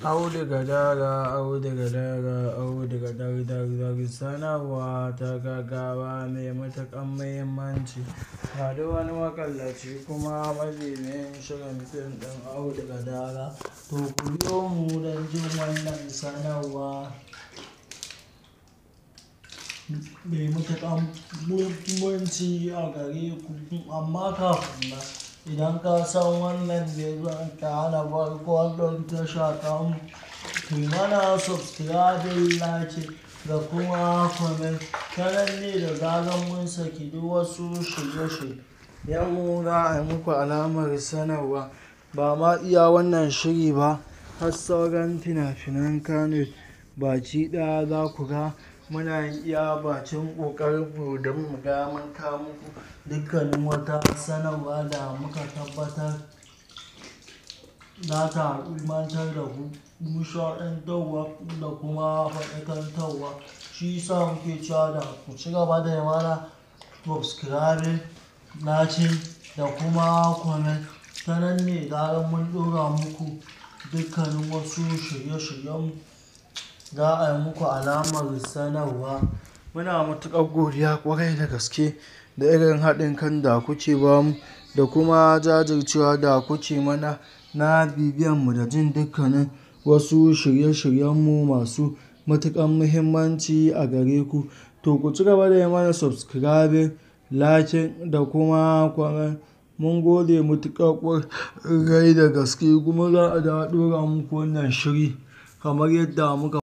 Auduga daga, auduga daga, auduga dar dar dar sanarwa ta gaggawa mai matuƙar muhimmanci. Ga duk wani maƙallaci kuma mabiyin shirin fim ɗin auduga daga. To ku biyo mu don jin wannan sanarwa mai matuƙar muhimmanci a gare ku. Amma kafin nan, idan ka san wannan bai zonka hana farkon ɗin tasha tamu, kuyi mana subscribing, like da kuma comment. Tanan ne da zarar mun saki duk wasu shirye-shiryen mu za a yi muku alamar sanarwa. Ba ma iya wannan shiri ba, har sauran fina-finan Kannywood baki ɗaya za ku ga muna iya bakin ƙoƙarin mu don mu ga mun kawo muku dukkanin wata sanarwa da muka tabbatar za ta ilmantar da ku, nishaɗantarwa da kuma faɗakantarwa. Shi yasa muke cewa da ku ci gaba da yi mana subscribing, like da kuma comment. Tanan ne da zarar mun ɗora muku dukkanin wasu shirye-shiryen mu za a yi muku alamar sanarwa. Muna matuƙar godiya ƙwarai da gaske da irin haɗin kan da kuke ba mu da kuma jajircewa da kuke mana na bibiyan mu da jin dukkanin wasu shirye-shiryen mu masu matuƙar muhimmanci a gare ku. To ku ci gaba da yi mana subscribing, like da kuma comment. Mun gode matuƙa ƙwarai da gaske kuma za a dawo ɗora muku wannan shiri kamar yadda muka.